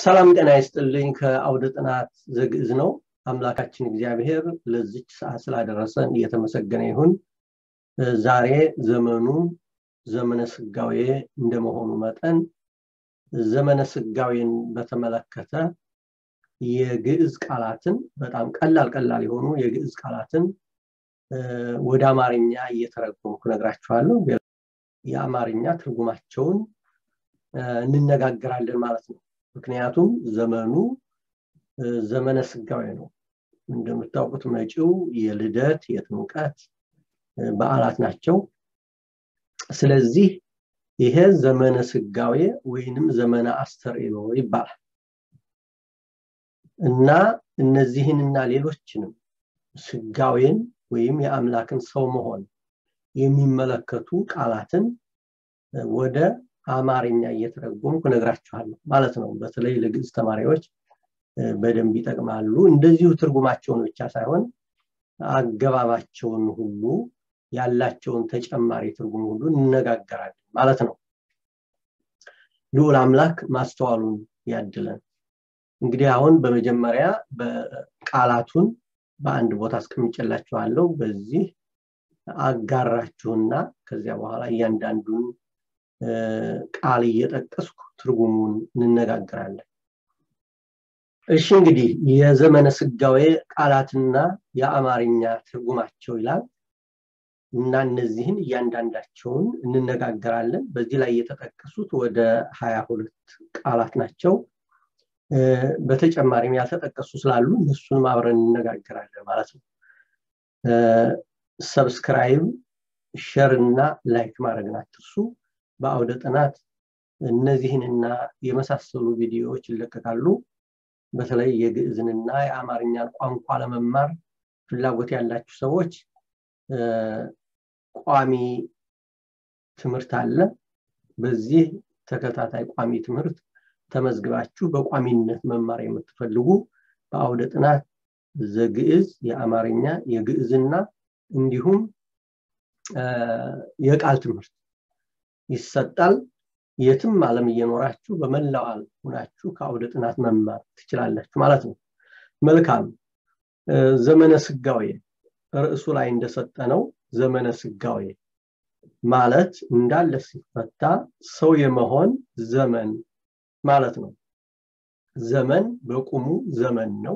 ሰላም ጤና ይስጥልኝ ከአውደ ጥናት ዘግዕዝ ነው አምላካችን እግዚአብሔር ለዚች ሰዓት ስላደረሰን እየተመሰገነ ይሁን ዛሬ ዘመኑ ዘመነ ስጋዌ እንደመሆኑ መጠን ዘመነ ስጋዌን በተመለከተ የግዕዝ ቃላትን በጣም ቀላል ቀላል የሆኑ የግዕዝ ቃላትን ወደ አማርኛ እየተረጎምኩ ነግራችኋለሁ የአማርኛ ትርጉማቸውን እንነጋገራለን ማለት ነው ምክንያቱም ዘመኑ ዘመነ ስጋዌ ነው እንደምታውቁት መጪው የልደት የጥምቀት በዓላት ናቸው ስለዚህ ይሄ ዘመነ ስጋዌ ወይንም ዘመነ አስተርእዮ ይባላል እና እነዚህንና ሌሎችንም ስጋዌን ወይም የአምላክን ሰው መሆን የሚመለከቱ ቃላትን ወደ አማርኛ እየተረጎምኩ ነግራችኋለሁ ማለት ነው በተለይ ለግዕዝ ተማሪዎች በደንብ ይጠቅማሉ እንደዚሁ ትርጉማቸውን ብቻ ሳይሆን አገባባቸውን ሁሉ ያላቸውን ተጨማሪ ትርጉም ሁሉ እንነጋገራለን ማለት ነው ልዑል አምላክ ማስተዋሉን ያድለን እንግዲህ አሁን በመጀመሪያ በቃላቱን በአንድ ቦታ አስቀምጨላችኋለሁ በዚህ አጋራችሁና ከዚያ በኋላ እያንዳንዱን ቃል እየጠቀስኩ ትርጉሙን እንነጋገራለን እሺ እንግዲህ የዘመነ ስጋዌ ቃላትና የአማርኛ ትርጉማቸው ይላል እና እነዚህን እያንዳንዳቸውን እንነጋገራለን በዚህ ላይ የተጠቀሱት ወደ ሀያ ሁለት ቃላት ናቸው በተጨማሪም ያልተጠቀሱ ስላሉ እነሱንም አብረን እንነጋገራለን ማለት ነው ሰብስክራይብ ሸር እና ላይክ ማድረግን አትርሱ በአውደ ጥናት እነዚህንና የመሳሰሉ ቪዲዮዎች ይለቀቃሉ በተለይ የግዕዝንና የአማርኛን ቋንቋ ለመማር ፍላጎት ያላችሁ ሰዎች ቋሚ ትምህርት አለ በዚህ ተከታታይ ቋሚ ትምህርት ተመዝግባችሁ በቋሚነት መማር የምትፈልጉ በአውደ ጥናት ዘግዕዝ የአማርኛ የግዕዝና እንዲሁም የቃል ትምህርት ይሰጣል የትም ዓለም እየኖራችሁ በመላው ዓለም ሆናችሁ ከአውደ ጥናት መማር ትችላላችሁ ማለት ነው መልካም ዘመነ ስጋዌ ርዕሱ ላይ እንደሰጠነው ዘመነ ስጋዌ ማለት እንዳለ ሲፈታ ሰው የመሆን ዘመን ማለት ነው ዘመን በቁሙ ዘመን ነው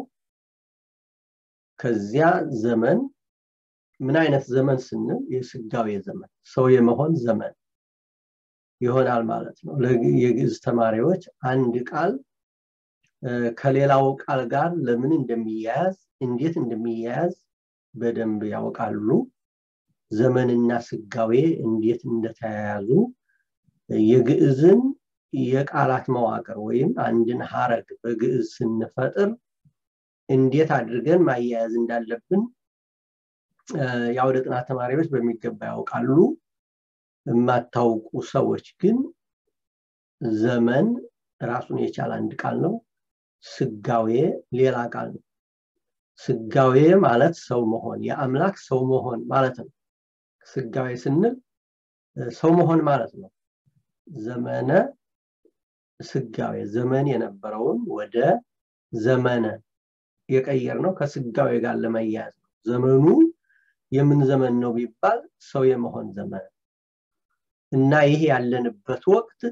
ከዚያ ዘመን ምን አይነት ዘመን ስንል የስጋዌ ዘመን ሰው የመሆን ዘመን ይሆናል ማለት ነው የግዕዝ ተማሪዎች አንድ ቃል ከሌላው ቃል ጋር ለምን እንደሚያያዝ እንዴት እንደሚያያዝ በደንብ ያውቃሉ ዘመንና ስጋዌ እንዴት እንደተያያዙ የግዕዝን የቃላት መዋቅር ወይም አንድን ሀረግ በግዕዝ ስንፈጥር እንዴት አድርገን ማያያዝ እንዳለብን የአውደ ጥናት ተማሪዎች በሚገባ ያውቃሉ የማታውቁ ሰዎች ግን ዘመን ራሱን የቻለ አንድ ቃል ነው ስጋዌ ሌላ ቃል ነው ስጋዌ ማለት ሰው መሆን የአምላክ ሰው መሆን ማለት ነው ስጋዌ ስንል ሰው መሆን ማለት ነው ዘመነ ስጋዌ ዘመን የነበረውን ወደ ዘመነ የቀየር ነው ከስጋዌ ጋር ለመያያዝ ነው ዘመኑ የምን ዘመን ነው ቢባል ሰው የመሆን ዘመን እና ይህ ያለንበት ወቅት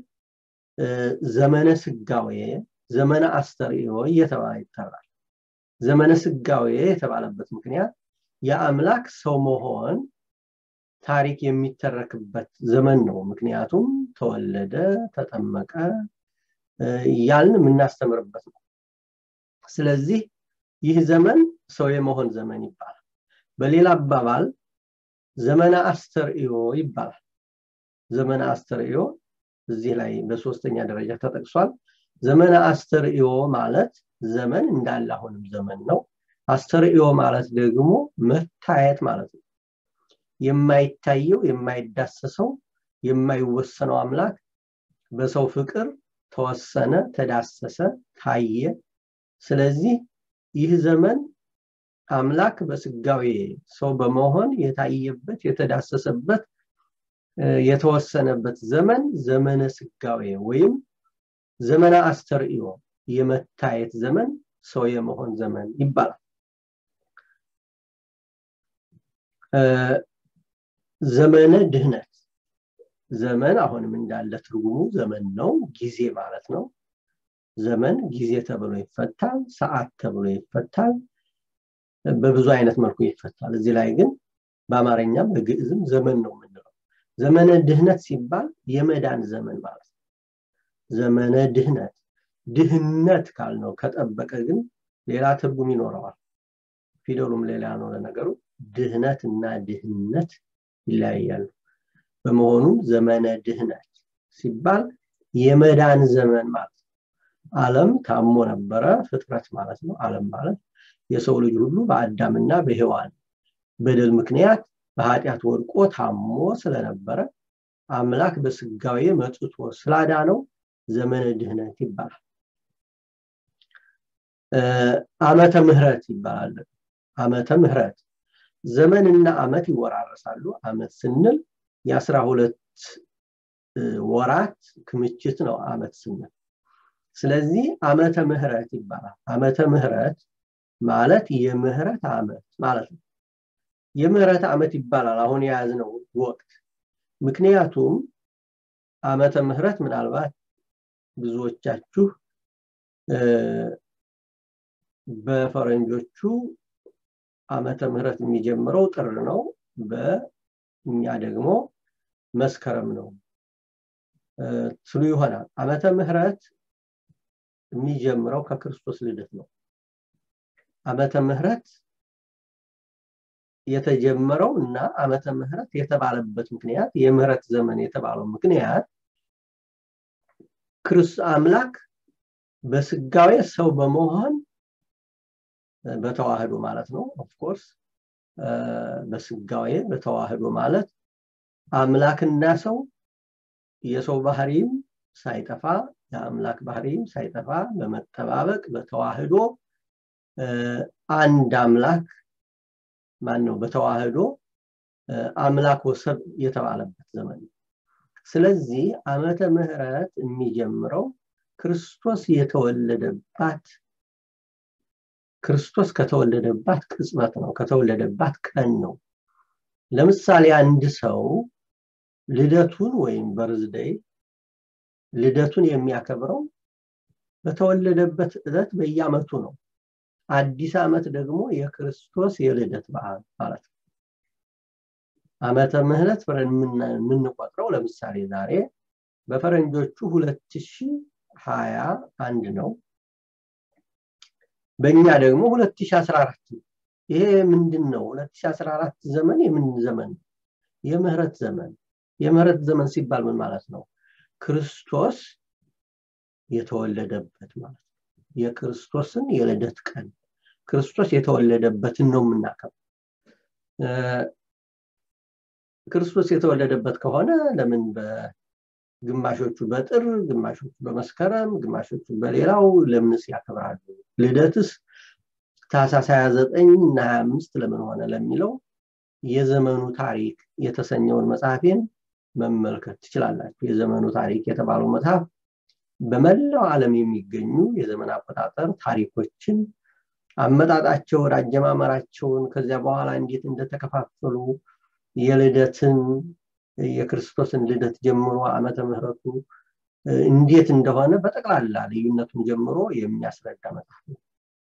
ዘመነ ስጋዌ ዘመነ አስተርእዮ እየተባለ ይጠራል ዘመነ ስጋዌ የተባለበት ምክንያት የአምላክ ሰው መሆን ታሪክ የሚተረክበት ዘመን ነው ምክንያቱም ተወለደ ተጠመቀ እያልን የምናስተምርበት ነው ስለዚህ ይህ ዘመን ሰው የመሆን ዘመን ይባላል በሌላ አባባል ዘመነ አስተርእዮ ይባላል ዘመነ አስተርእዮ እዚህ ላይ በሶስተኛ ደረጃ ተጠቅሷል ዘመነ አስተርእዮ ማለት ዘመን እንዳለ አሁንም ዘመን ነው አስተርእዮ ማለት ደግሞ መታየት ማለት ነው የማይታየው የማይዳሰሰው የማይወሰነው አምላክ በሰው ፍቅር ተወሰነ ተዳሰሰ ታየ ስለዚህ ይህ ዘመን አምላክ በስጋዌ ሰው በመሆን የታየበት የተዳሰሰበት የተወሰነበት ዘመን ዘመነ ስጋዌ ወይም ዘመነ አስተርእዮ የመታየት ዘመን ሰው የመሆን ዘመን ይባላል ዘመነ ድህነት ዘመን አሁንም እንዳለ ትርጉሙ ዘመን ነው ጊዜ ማለት ነው ዘመን ጊዜ ተብሎ ይፈታል ሰዓት ተብሎ ይፈታል በብዙ አይነት መልኩ ይፈታል እዚህ ላይ ግን በአማርኛም በግዕዝም ዘመን ነው የምንለው ዘመነ ድህነት ሲባል የመዳን ዘመን ማለት ነው ዘመነ ድህነት ድህነት ካልነው ከጠበቀ ግን ሌላ ትርጉም ይኖረዋል ፊደሉም ሌላ ነው ለነገሩ ድህነት እና ድህነት ይለያያሉ በመሆኑም ዘመነ ድህነት ሲባል የመዳን ዘመን ማለት ነው አለም ታሞ ነበረ ፍጥረት ማለት ነው አለም ማለት የሰው ልጅ ሁሉ በአዳምና በሔዋን በደል ምክንያት በኃጢአት ወድቆ ታሞ ስለነበረ አምላክ በስጋዊ መጥቶ ስላዳነው ዘመነ ድህነት ይባላል አመተ ምህረት ይባላል አመተ ምህረት ዘመንና አመት ይወራረሳሉ አመት ስንል የአስራ ሁለት ወራት ክምችት ነው አመት ስንል ስለዚህ አመተ ምህረት ይባላል አመተ ምህረት ማለት የምህረት አመት ማለት ነው የምህረት አመት ይባላል አሁን የያዝነው ወቅት ምክንያቱም አመተ ምህረት ምናልባት ብዙዎቻችሁ በፈረንጆቹ አመተ ምህረት የሚጀምረው ጥር ነው በእኛ ደግሞ መስከረም ነው ትሉ ይሆናል አመተ ምህረት የሚጀምረው ከክርስቶስ ልደት ነው አመተ ምህረት የተጀመረው እና አመተ ምህረት የተባለበት ምክንያት የምህረት ዘመን የተባለው ምክንያት ክርስ አምላክ በስጋዌ ሰው በመሆን በተዋህዶ ማለት ነው ኦፍኮርስ በስጋዌ በተዋህዶ ማለት አምላክና ሰው የሰው ባህሪም ሳይጠፋ የአምላክ ባህሪም ሳይጠፋ በመጠባበቅ በተዋህዶ አንድ አምላክ ማን ነው በተዋህዶ አምላክ ወሰብ የተባለበት ዘመን ነው ስለዚህ አመተ ምህረት የሚጀምረው ክርስቶስ የተወለደባት ክርስቶስ ከተወለደባት ቅጽበት ነው ከተወለደባት ቀን ነው ለምሳሌ አንድ ሰው ልደቱን ወይም በርዝደይ ልደቱን የሚያከብረው በተወለደበት ዕለት በየአመቱ ነው አዲስ አመት ደግሞ የክርስቶስ የልደት በዓል ማለት ነው አመተ ምህረት የምንቆጥረው ለምሳሌ ዛሬ በፈረንጆቹ 2021 ነው በእኛ ደግሞ 2014 ነው ይሄ ምንድን ነው 2014 ዘመን የምን ዘመን የምህረት ዘመን የምህረት ዘመን ሲባል ምን ማለት ነው ክርስቶስ የተወለደበት ማለት ነው የክርስቶስን የልደት ቀን ክርስቶስ የተወለደበትን ነው የምናከብ ክርስቶስ የተወለደበት ከሆነ ለምን በግማሾቹ በጥር ግማሾቹ በመስከረም ግማሾቹ በሌላው ለምንስ ያከብራሉ ልደትስ ታሳስ 29 እና 25 ለምን ሆነ ለሚለው የዘመኑ ታሪክ የተሰኘውን መጽሐፌን መመልከት ትችላላችሁ የዘመኑ ታሪክ የተባለው መጽሐፍ በመላው ዓለም የሚገኙ የዘመን አቆጣጠር ታሪኮችን አመጣጣቸውን አጀማመራቸውን ከዚያ በኋላ እንዴት እንደተከፋፈሉ የልደትን የክርስቶስን ልደት ጀምሮ አመተ ምህረቱ እንዴት እንደሆነ በጠቅላላ ልዩነቱን ጀምሮ የሚያስረዳ መጽሐፍ ነው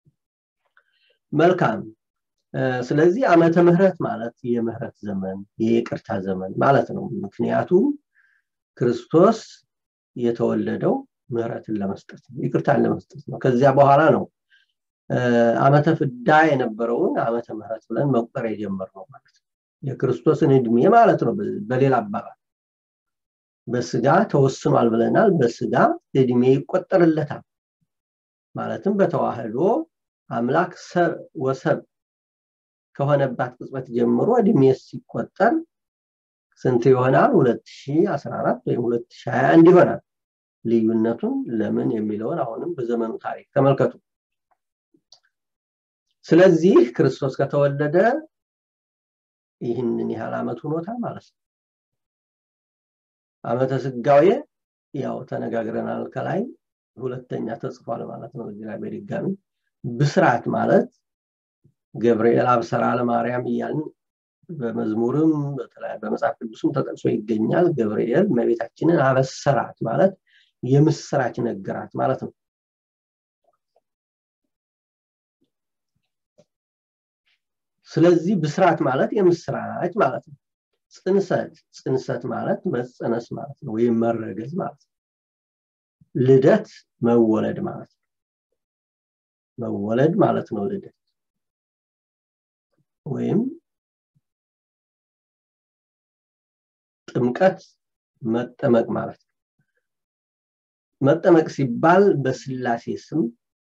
መልካም ስለዚህ አመተ ምህረት ማለት የምህረት ዘመን የይቅርታ ዘመን ማለት ነው ምክንያቱም ክርስቶስ የተወለደው ምህረትን ለመስጠት ነው ይቅርታን ለመስጠት ነው ከዚያ በኋላ ነው አመተ ፍዳ የነበረውን አመተ ምህረት ብለን መቁጠር የጀመርነው ማለት ነው የክርስቶስን እድሜ ማለት ነው በሌላ አባባል በስጋ ተወስኗል ብለናል በስጋ እድሜ ይቆጠርለታል ማለትም በተዋህዶ አምላክ ወሰብ ከሆነባት ቅጽበት ጀምሮ እድሜ ሲቆጠር ስንት ይሆናል 2014 ወይም 2021 ይሆናል ልዩነቱን ለምን የሚለውን አሁንም በዘመኑ ታሪክ ተመልከቱ ስለዚህ ክርስቶስ ከተወለደ ይህንን ያህል አመት ሆኖታል ማለት ነው አመተ ስጋዌ ያው ተነጋግረናል ከላይ ሁለተኛ ተጽፏል ማለት ነው እዚህ ላይ በድጋሚ ብስራት ማለት ገብርኤል አብሰራ ለማርያም እያልን በመዝሙርም በመጽሐፍ ቅዱስም ተጠቅሶ ይገኛል ገብርኤል መቤታችንን አበሰራት ማለት የምስራች ነገራት ማለት ነው ስለዚህ ብስራት ማለት የምስራች ማለት ነው ጽንሰት ጽንሰት ማለት መጸነስ ማለት ነው ወይም መረገዝ ማለት ነው ልደት መወለድ ማለት ነው መወለድ ማለት ነው ልደት ወይም ጥምቀት መጠመቅ ማለት ነው መጠመቅ ሲባል በስላሴ ስም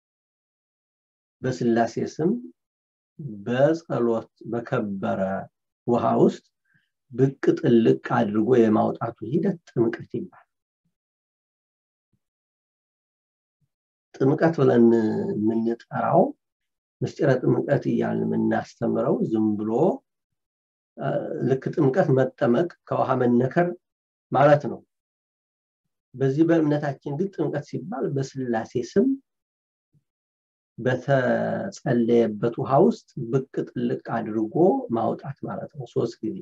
በስላሴ ስም በጸሎት በከበረ ውሃ ውስጥ ብቅ ጥልቅ አድርጎ የማውጣቱ ሂደት ጥምቀት ይባላል ጥምቀት ብለን የምንጠራው ምስጢረ ጥምቀት እያልን የምናስተምረው ዝም ብሎ ልክ ጥምቀት መጠመቅ ከውሃ መነከር ማለት ነው በዚህ በእምነታችን ግን ጥምቀት ሲባል በስላሴ ስም በተጸለየበት ውሃ ውስጥ ብቅ ጥልቅ አድርጎ ማውጣት ማለት ነው ሶስት ጊዜ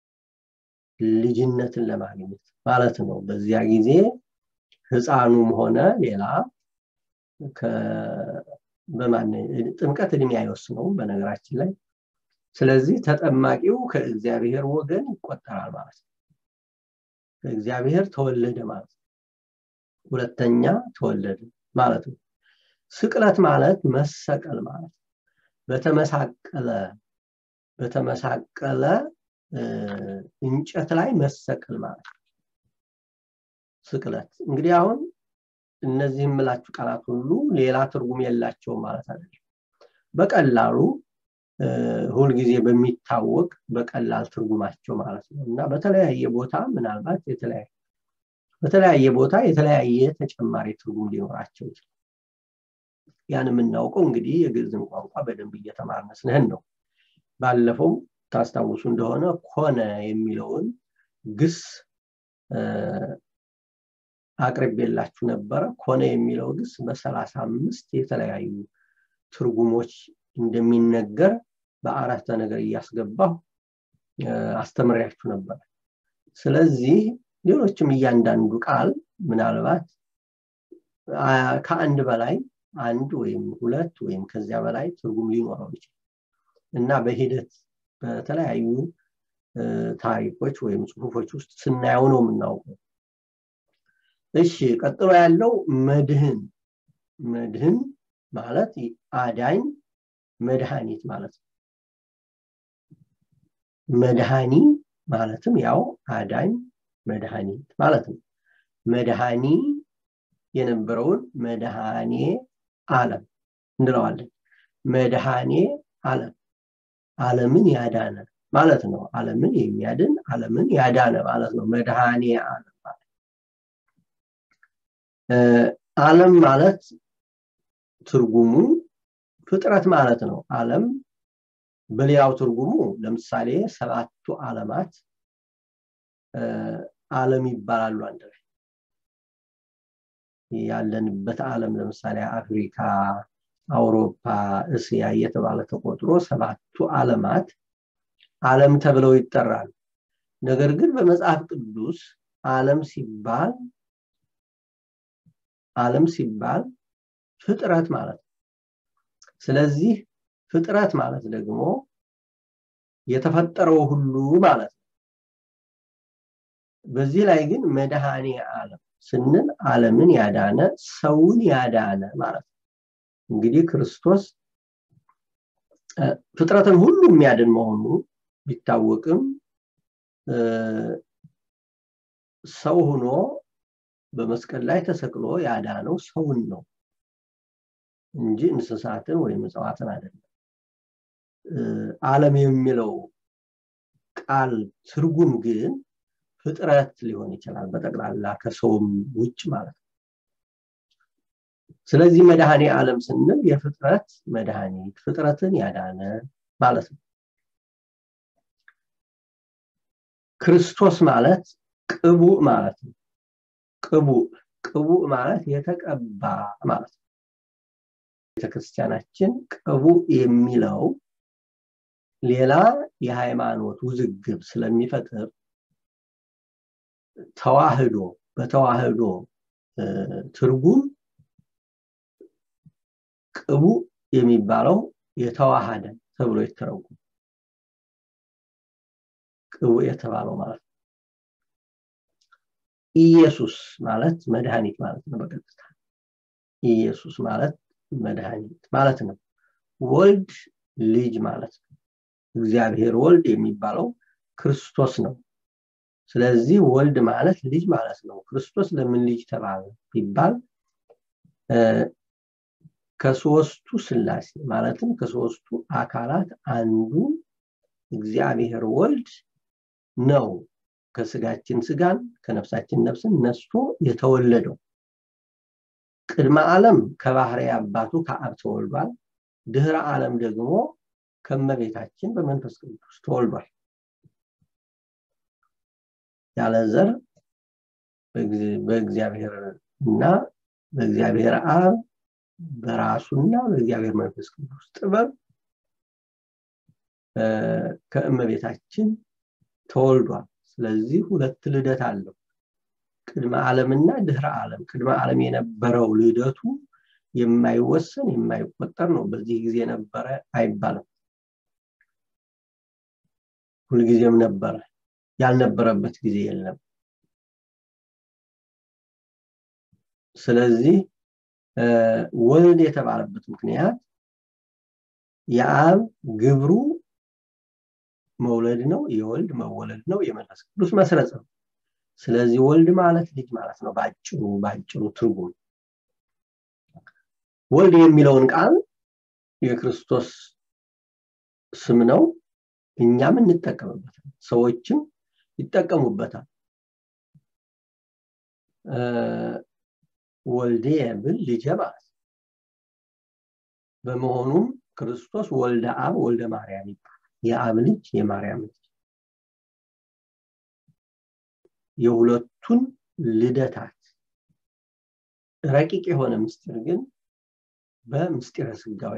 ልጅነትን ለማግኘት ማለት ነው በዚያ ጊዜ ህፃኑም ሆነ ሌላ በማን ጥምቀት እድሜ አይወስነውም በነገራችን ላይ ስለዚህ ተጠማቂው ከእግዚአብሔር ወገን ይቆጠራል ማለት ነው ከእግዚአብሔር ተወለደ ማለት ነው ሁለተኛ ተወለደ ማለት ነው ስቅለት ማለት መሰቀል ማለት በተመሳቀለ በተመሳቀለ እንጨት ላይ መሰቀል ማለት ስቅለት እንግዲህ አሁን እነዚህ የምላችሁ ቃላት ሁሉ ሌላ ትርጉም የላቸውም ማለት አይደለም በቀላሉ ሁልጊዜ በሚታወቅ በቀላል ትርጉማቸው ማለት ነው እና በተለያየ ቦታ ምናልባት የተለያየ በተለያየ ቦታ የተለያየ ተጨማሪ ትርጉም ሊኖራቸው ይችላል ያን የምናውቀው እንግዲህ የግዕዝን ቋንቋ በደንብ እየተማርን ስንህን ነው ባለፈው ታስታውሱ እንደሆነ ኮነ የሚለውን ግስ አቅርቤላችሁ ነበረ ኮነ የሚለው ግስ በሰላሳ አምስት የተለያዩ ትርጉሞች እንደሚነገር በአረፍተ ነገር እያስገባሁ አስተምሪያችሁ ነበር ስለዚህ ሌሎችም እያንዳንዱ ቃል ምናልባት ከአንድ በላይ አንድ ወይም ሁለት ወይም ከዚያ በላይ ትርጉም ሊኖረው ይችላል እና በሂደት በተለያዩ ታሪኮች ወይም ጽሁፎች ውስጥ ስናየው ነው የምናውቀው እሺ ቀጥሎ ያለው መድህን መድህን ማለት አዳኝ መድኃኒት ማለት ነው መድኃኒ ማለትም ያው አዳኝ መድኃኒት ማለት ነው መድኃኒ የነበረውን መድኃኔ አለም እንለዋለን መድኃኔ አለም አለምን ያዳነ ማለት ነው አለምን የሚያድን አለምን ያዳነ ማለት ነው መድኃኔ አለም ማለት አለም ማለት ትርጉሙ ፍጥረት ማለት ነው አለም በሌላው ትርጉሙ ለምሳሌ ሰባቱ አለማት አለም ይባላሉ አንድ ላይ ያለንበት አለም ለምሳሌ አፍሪካ አውሮፓ እስያ እየተባለ ተቆጥሮ ሰባቱ አለማት አለም ተብለው ይጠራሉ ነገር ግን በመጽሐፍ ቅዱስ አለም ሲባል አለም ሲባል ፍጥረት ማለት ነው ስለዚህ ፍጥረት ማለት ደግሞ የተፈጠረው ሁሉ ማለት ነው በዚህ ላይ ግን መድኃኔ አለም ስንል አለምን ያዳነ ሰውን ያዳነ ማለት ነው እንግዲህ ክርስቶስ ፍጥረትን ሁሉ የሚያድን መሆኑ ቢታወቅም ሰው ሆኖ በመስቀል ላይ ተሰቅሎ ያዳነው ሰውን ነው እንጂ እንስሳትን ወይም እጽዋትን አይደለም አለም የሚለው ቃል ትርጉም ግን ፍጥረት ሊሆን ይችላል በጠቅላላ ከሰውም ውጭ ማለት ነው ስለዚህ መድኃኔ ዓለም ስንል የፍጥረት መድኃኒት ፍጥረትን ያዳነ ማለት ነው ክርስቶስ ማለት ቅቡእ ማለት ነው ቅቡእ ቅቡእ ማለት የተቀባ ማለት ነው ቤተክርስቲያናችን ቅቡእ የሚለው ሌላ የሃይማኖት ውዝግብ ስለሚፈጥር ተዋህዶ በተዋህዶ ትርጉም ቅቡእ የሚባለው የተዋሃደ ተብሎ ይተረጉም ቅቡእ የተባለው ማለት ነው ኢየሱስ ማለት መድኃኒት ማለት ነው በቀጥታ ኢየሱስ ማለት መድኃኒት ማለት ነው ወልድ ልጅ ማለት ነው እግዚአብሔር ወልድ የሚባለው ክርስቶስ ነው ስለዚህ ወልድ ማለት ልጅ ማለት ነው ክርስቶስ ለምን ልጅ ተባለ ቢባል ከሶስቱ ስላሴ ማለትም ከሶስቱ አካላት አንዱ እግዚአብሔር ወልድ ነው ከስጋችን ስጋን ከነፍሳችን ነፍስን ነስቶ የተወለደው ቅድመ ዓለም ከባህሪ አባቱ ከአብ ተወልዷል ድህረ ዓለም ደግሞ ከመቤታችን በመንፈስ ቅዱስ ተወልዷል ያለ ዘር በእግዚአብሔር እና በእግዚአብሔር አብ በራሱና በእግዚአብሔር መንፈስ ቅዱስ ጥበብ ከእመቤታችን ተወልዷል ስለዚህ ሁለት ልደት አለው ቅድመ ዓለምና ድህረ ዓለም ቅድመ ዓለም የነበረው ልደቱ የማይወሰን የማይቆጠር ነው በዚህ ጊዜ ነበረ አይባልም ሁልጊዜም ነበረ ያልነበረበት ጊዜ የለም ስለዚህ ወልድ የተባለበት ምክንያት የአብ ግብሩ መውለድ ነው የወልድ መወለድ ነው የመንፈስ ቅዱስ መስረጽ ነው ስለዚህ ወልድ ማለት ልጅ ማለት ነው ባጭሩ ባጭሩ ትርጉም ወልድ የሚለውን ቃል የክርስቶስ ስም ነው እኛም እንጠቀምበታል ሰዎችም ይጠቀሙበታል ወልዴ ብል ልጄ ማለት በመሆኑም ክርስቶስ ወልደ አብ ወልደ ማርያም ይባላል የአብ ልጅ የማርያም ልጅ የሁለቱን ልደታት ረቂቅ የሆነ ምስጢር ግን በምስጢረ ስጋዌ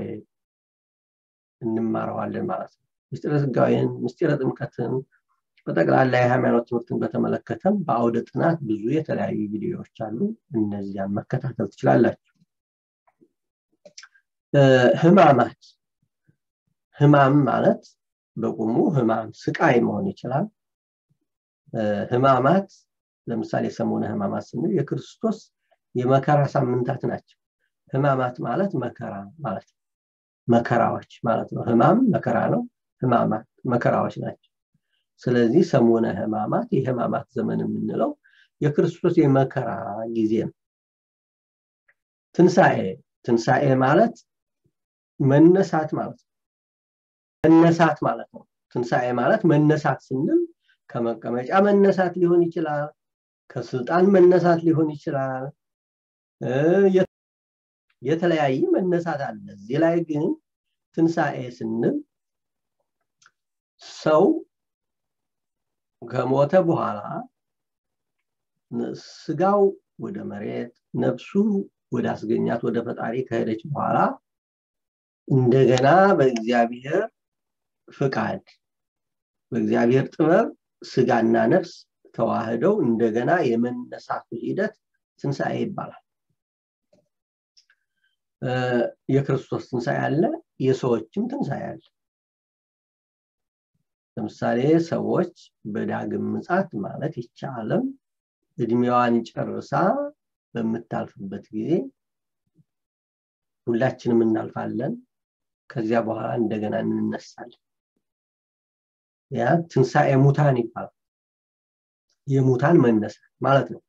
እንማረዋለን ማለት ነው ምስጢረ ስጋዌን ምስጢረ ጥምቀትን በጠቅላላ የሃይማኖት ትምህርትን በተመለከተም በአውደ ጥናት ብዙ የተለያዩ ቪዲዮዎች አሉ እነዚያን መከታተል ትችላላችሁ ህማማት ህማም ማለት በቁሙ ህማም ስቃይ መሆን ይችላል ህማማት ለምሳሌ ሰሞነ ህማማት ስንል የክርስቶስ የመከራ ሳምንታት ናቸው ህማማት ማለት መከራ ማለት ነው መከራዎች ማለት ነው ህማም መከራ ነው ህማማት መከራዎች ናቸው ስለዚህ ሰሞነ ህማማት የህማማት ዘመን የምንለው የክርስቶስ የመከራ ጊዜ ነው ትንሣኤ ትንሣኤ ማለት መነሳት ማለት ነው መነሳት ማለት ነው ትንሣኤ ማለት መነሳት ስንል ከመቀመጫ መነሳት ሊሆን ይችላል ከስልጣን መነሳት ሊሆን ይችላል የተለያየ መነሳት አለ እዚህ ላይ ግን ትንሣኤ ስንል ሰው ከሞተ በኋላ ስጋው ወደ መሬት ነፍሱ ወደ አስገኛት ወደ ፈጣሪ ከሄደች በኋላ እንደገና በእግዚአብሔር ፍቃድ በእግዚአብሔር ጥበብ ስጋና ነፍስ ተዋህደው እንደገና የመነሳቱ ሂደት ትንሣኤ ይባላል የክርስቶስ ትንሣኤ አለ የሰዎችም ትንሣኤ አለ ለምሳሌ ሰዎች በዳግም ምጻት ማለት ይቻ ዓለም እድሜዋን ጨርሳ በምታልፍበት ጊዜ ሁላችንም እናልፋለን ከዚያ በኋላ እንደገና እንነሳለን ያ ትንሣኤ ሙታን ይባላል የሙታን መነሳት ማለት ነው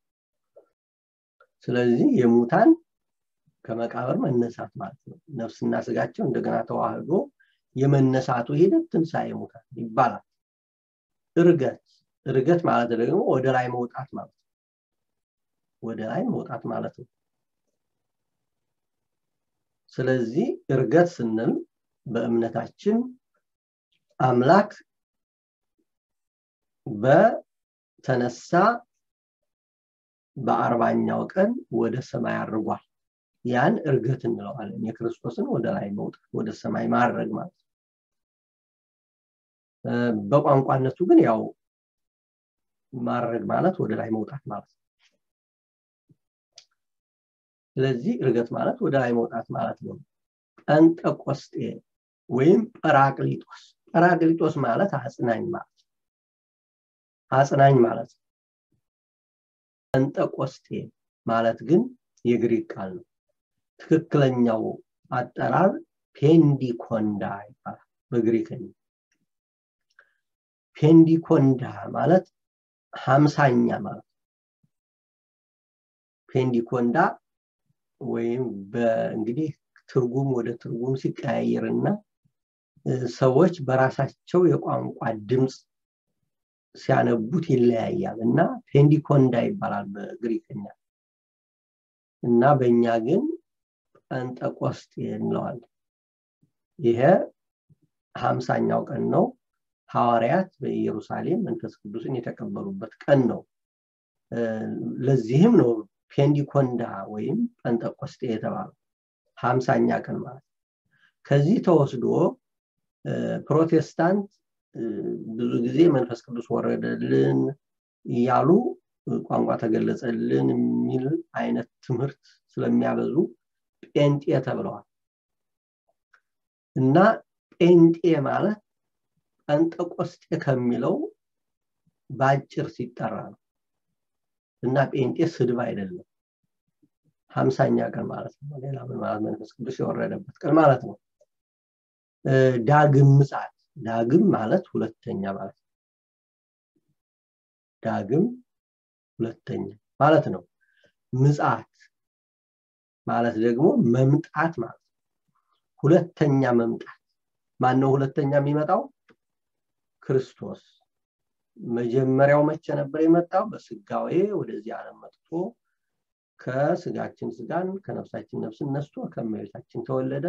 ስለዚህ የሙታን ከመቃብር መነሳት ማለት ነው ነፍስና ስጋቸው እንደገና ተዋህዶ የመነሳቱ ሂደት ትንሣኤ ሙታን ይባላል እርገት እርገት ማለት ደግሞ ወደ ላይ መውጣት ማለት ነው ወደ ላይ መውጣት ማለት ነው ስለዚህ እርገት ስንል በእምነታችን አምላክ በተነሳ በአርባኛው ቀን ወደ ሰማይ አድርጓል ያን እርገት እንለዋለን የክርስቶስን ወደ ላይ መውጣት ወደ ሰማይ ማድረግ ማለት ነው በቋንቋነቱ ግን ያው ማድረግ ማለት ወደ ላይ መውጣት ማለት ነው ስለዚህ እርገት ማለት ወደ ላይ መውጣት ማለት ነው ጴንጠቆስጤ ወይም ጰራቅሊጦስ ጰራቅሊጦስ ማለት አጽናኝ ማለት አጽናኝ ማለት ነው ጴንጠቆስጤ ማለት ግን የግሪክ ቃል ነው ትክክለኛው አጠራር ፔንዲኮንዳ ይባላል በግሪክኛ ፔንዲኮንዳ ማለት ሀምሳኛ ማለት ፔንዲኮንዳ ወይም እንግዲህ ትርጉም ወደ ትርጉም ሲቀያየርና ሰዎች በራሳቸው የቋንቋ ድምፅ ሲያነቡት ይለያያል እና ፔንዲኮንዳ ይባላል በግሪክኛ እና በእኛ ግን ጴንጠቆስጤ እንለዋለን ይሄ ሀምሳኛው ቀን ነው ሐዋርያት በኢየሩሳሌም መንፈስ ቅዱስን የተቀበሉበት ቀን ነው ለዚህም ነው ፔንዲኮንዳ ወይም ጴንጠቆስጤ የተባለው ሀምሳኛ ቀን ማለት ከዚህ ተወስዶ ፕሮቴስታንት ብዙ ጊዜ መንፈስ ቅዱስ ወረደልን እያሉ ቋንቋ ተገለጸልን የሚል አይነት ትምህርት ስለሚያበዙ ጴንጤ ተብለዋል እና ጴንጤ ማለት ጴንጠቆስጤ ከሚለው በአጭር ሲጠራ ነው እና ጴንጤ ስድብ አይደለም ሀምሳኛ ቀን ማለት ነው ሌላ ምን ማለት መንፈስ ቅዱስ የወረደበት ቀን ማለት ነው ዳግም ምጽአት ዳግም ማለት ሁለተኛ ማለት ነው ዳግም ሁለተኛ ማለት ነው ምጽአት ማለት ደግሞ መምጣት ማለት ነው ሁለተኛ መምጣት ማን ነው ሁለተኛ የሚመጣው ክርስቶስ መጀመሪያው መቼ ነበር የመጣው በስጋዌ ወደዚህ ዓለም መጥቶ ከስጋችን ስጋን ከነፍሳችን ነፍስን ነስቶ ከመቤታችን ተወለደ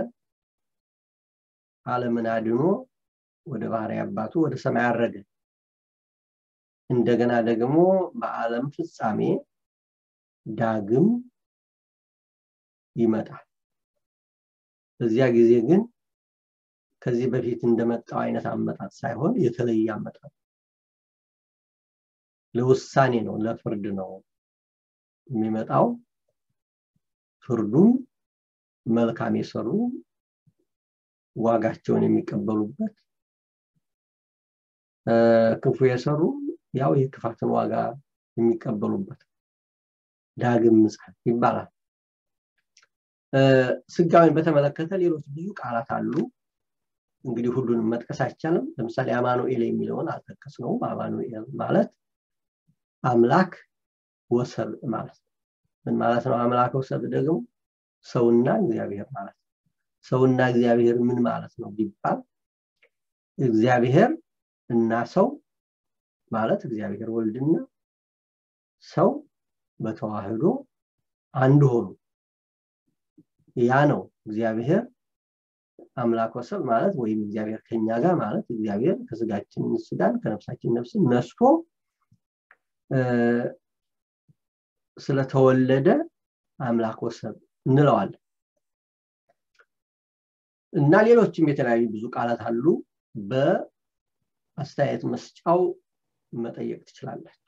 ዓለምን አድኖ ወደ ባህሪ አባቱ ወደ ሰማይ አረገ እንደገና ደግሞ በዓለም ፍጻሜ ዳግም ይመጣል በዚያ ጊዜ ግን ከዚህ በፊት እንደመጣው አይነት አመጣጥ ሳይሆን የተለየ አመጣጥ ለውሳኔ ነው ለፍርድ ነው የሚመጣው ፍርዱም መልካም የሰሩ ዋጋቸውን የሚቀበሉበት ክፉ የሰሩ ያው የክፋትን ዋጋ የሚቀበሉበት ዳግም ምጽአት ይባላል ስጋዊን በተመለከተ ሌሎች ብዙ ቃላት አሉ እንግዲህ ሁሉንም መጥቀስ አይቻልም ለምሳሌ አማኑኤል የሚለውን አልጠቀስነውም አማኑኤል ማለት አምላክ ወሰብ ማለት ነው ምን ማለት ነው አምላክ ወሰብ ደግሞ ሰውና እግዚአብሔር ማለት ነው ሰውና እግዚአብሔር ምን ማለት ነው ቢባል እግዚአብሔር እና ሰው ማለት እግዚአብሔር ወልድና ሰው በተዋህዶ አንድ ሆኑ ያ ነው እግዚአብሔር አምላክ ወሰብ ማለት ወይም እግዚአብሔር ከኛ ጋር ማለት እግዚአብሔር ከስጋችን ስጋን ከነፍሳችን ነፍስን ነስቶ ስለተወለደ አምላክ ወሰብ እንለዋለን እና ሌሎችም የተለያዩ ብዙ ቃላት አሉ በአስተያየት መስጫው መጠየቅ ትችላላችሁ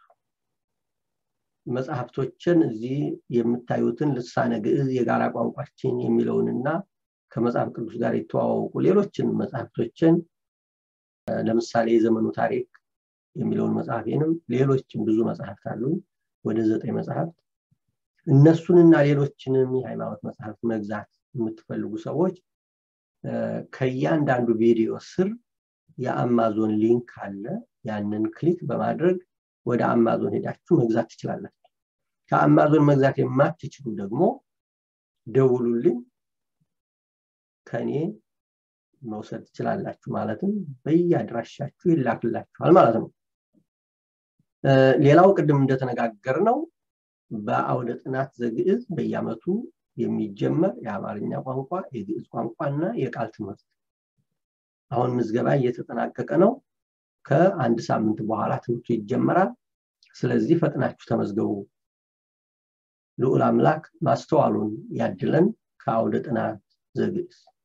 መጽሐፍቶችን እዚህ የምታዩትን ልሳነ ግዕዝ የጋራ ቋንቋችን የሚለውንና ከመጽሐፍ ቅዱስ ጋር የተዋወቁ ሌሎችን መጽሐፍቶችን ለምሳሌ የዘመኑ ታሪክ የሚለውን መጽሐፌንም ሌሎችም ብዙ መጽሐፍት አሉ ወደ ዘጠኝ መጽሐፍት እነሱንና ሌሎችንም የሃይማኖት መጽሐፍት መግዛት የምትፈልጉ ሰዎች ከእያንዳንዱ ቪዲዮ ስር የአማዞን ሊንክ አለ ያንን ክሊክ በማድረግ ወደ አማዞን ሄዳችሁ መግዛት ትችላላችሁ ከአማዞን መግዛት የማትችሉ ደግሞ ደውሉልኝ ከኔ መውሰድ ትችላላችሁ ማለትም በየአድራሻችሁ ይላክላችኋል ማለት ነው ሌላው ቅድም እንደተነጋገር ነው በአውደ ጥናት ዘግዕዝ በየአመቱ የሚጀመር የአማርኛ ቋንቋ የግዕዝ ቋንቋና የቃል ትምህርት አሁን ምዝገባ እየተጠናቀቀ ነው ከአንድ ሳምንት በኋላ ትምህርቱ ይጀመራል ስለዚህ ፈጥናችሁ ተመዝገቡ ልዑል አምላክ ማስተዋሉን ያድለን ከአውደ ጥናት ዘግዕዝ